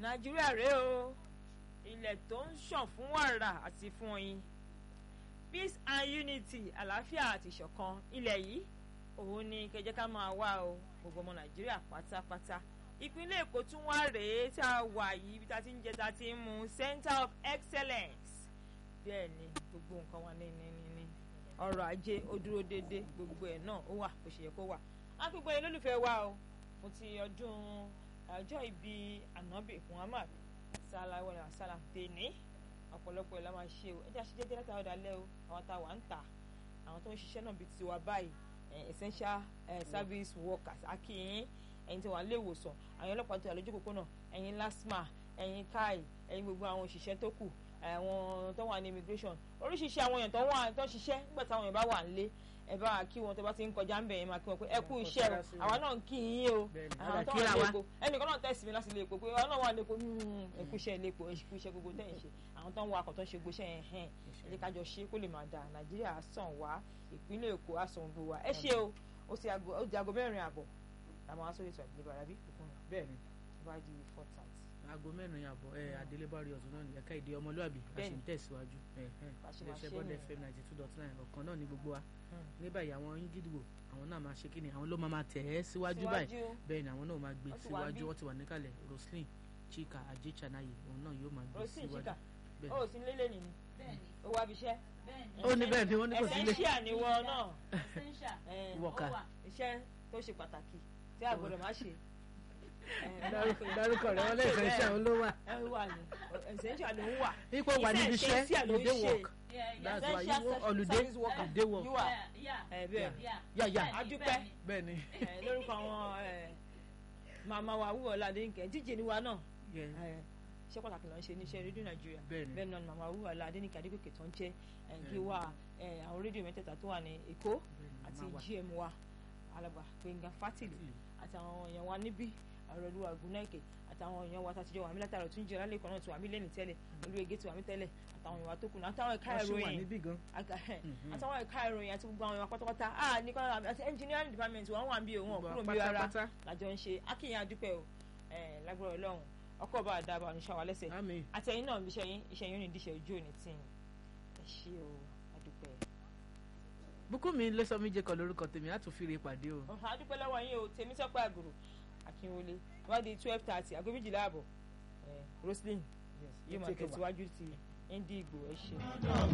nàìjíríà rèé o ilẹ̀ tó ń ṣàn fún wàrà àti fún oyin peace and unity àlàáfíà àti ìṣọ̀kan ilẹ̀ yìí òun ni kẹjẹ ká máa wá o gbogbo ọmọ nàìjíríà pátápátá ìpínlẹ̀ èkó tún wá rèé tá a wà yìí bí tá a ti ń jẹ tá a ti ń mu center of excellence bẹ́ẹ̀ ni gbogbo nǹkan wà ní ní ní ní ọrọ̀ ajé ó dúró déédé gbogbo ẹ̀ náà ó wà bó ṣe yẹ kó wà á gbogbo ẹ̀ lólùfẹ́ wa o mo ti ọdún ọjọ́ ìbí ànábì muhammad sallallahu alaihi wasallam tèní ọ̀pọ̀lọpọ̀ ẹ̀ la máa ṣe o ẹ jẹ́ àṣejẹ́jẹ́ láti àwọn ọ̀dàlẹ́ o àwọn tá a wà ń tà àwọn tó ń ṣiṣẹ́ náà bíi tiwa báyìí essential service workers akínyìn ẹ̀yin tí wà ń lé ìwòsàn àwọn ọlọ́pàá tó wà lójú òpópónà ẹ̀yin lasma ẹ̀yin kai ẹ̀yin gbogbo àwọn òṣìṣẹ́ tó kù àwọn tó wà ní immigration oríṣiríṣi àwọn èèyàn tó wà tó ṣiṣẹ́ nígbà táwọn èèyàn bá wà nílé ẹ bá kí wọn tó bá ti ń kọjá ń bẹ̀ yẹn máa kí wọn pé ẹ kú iṣẹ́ o àwa náà ń kí yín o àwọn tó wà ní epo ẹnìkan náà tẹ̀sí mi láti lè epo pé àwọn náà wà ní epo ẹ kú iṣẹ́ ilé epo ẹ kú iṣẹ́ gbogbo tẹ̀ ń ṣe àwọn tó ń wọ akọ̀ tó ń ṣe gbogbo iṣẹ́ yẹn hẹ́n ẹ jẹ́ kájọ ṣe kó lè máa dà nàìjíríà sàn wá ìpínlẹ̀ èkó àsàn gbogbo wa ẹ ṣe o ó ti aago mẹ́rin àbọ̀ làwọn aṣọ ètò àgbélébà rábí bẹ́ẹ̀ ni bá di four thirty aago mẹ́rin àbọ̀ ẹ adélébárí ọ̀tún náà ní ẹ̀ka èdè ọmọlúàbí a sì ń tẹ̀síwájú iléeṣẹ́ bọ́dẹ̀ fm ninety two dot nine ọ̀kan náà ní gbogbo wa ní báyìí àwọn yín gídìgbò àwọn náà máa ṣe kí ni àwọn ló máa máa tẹ̀ ẹ́ síwájú báyìí bẹ́ẹ̀ ni àwọn náà máa gbé síwájú wọ́n ti wà níkàlẹ̀ roslyn chika ajechanaye òun náà yóò máa gbé síwájú. ó sì ń lélẹ̀ nìyí ó wá bíṣẹ́. ó ní bẹ́ẹ̀ ni wọ́n ní kò sí ilé. essential ni wọ́n náà wọ̀kà iṣẹ́ tó ṣe pàtàkì tí a gbọ́dọ̀ má ṣe dárúkọ rẹ wọn lè fẹ́ ṣe àwọn ló wà. ẹ wà ní essential ló ń wà. ipò wà níbi iṣẹ́ ló you dey work that's why you work holiday you dey work. ẹ bẹ́ẹ̀ yà yà adúpẹ́ bẹ́ẹ̀ ni. lórúkọ àwọn màmá wa wúwo ọ̀làdẹ́nìkẹ́ díje ni wa náà iṣẹ́ pàtàkì ló ń ṣe níṣẹ́ rédíò nàìjíríà bẹ́ẹ̀ náà màmá wúwo ọ̀làdẹ́nìkẹ́ adégòkè tó ń jẹ́ gíwá àwọn rédíò mẹ́tẹ̀ẹ̀ta tó wà ní èkó àti gm wa alàgbà gbẹ̀ngà fátìlì àtàwọn èèyàn wa níbí àròlú àgùnnáìkè àtàwọn èèyàn wa tàtijọ́ wàmí látàrọ̀ tún jẹ́ lálẹ́ kan náà tí wàmí lẹ́nu tẹ́lẹ̀ olúwege tí wàmí tẹ́lẹ̀ àtàwọn èèyàn wa tó kù náà àtàwọn ẹ̀ka ìròyìn àtàwọn ẹ̀ka ìròyìn àti gbogbo àwọn èèyàn pátápátá ah ní kọ́ńtà àti engineering department wọn wà ń bí òun kúrò ń bí rárá làjọ ń ṣe akínyìn adúpẹ́ o lágbára ọlọ́run ọkọ̀ bá dábàá oníṣẹ́ wa lẹ́sẹ̀ àtẹ̀yìn náà iṣẹ́ yín iṣẹ́ yín ò ní díṣẹ́ ojú òní tí ẹ ṣe o adúpẹ́ bùkúnmi lẹ́sọ̀mí jẹ́ kan lórúkọ tèmi á tún fi re pàdé o. adúpẹ́ lọ́wọ́ yín o tèmi sọ́pẹ́ àgùrù akínwọlé wọ́n di twelve thirty aago méjìlá àbọ̀ roslyn yóò máa tẹ̀síwájú ti indi ìgbò ẹ̀ ṣe.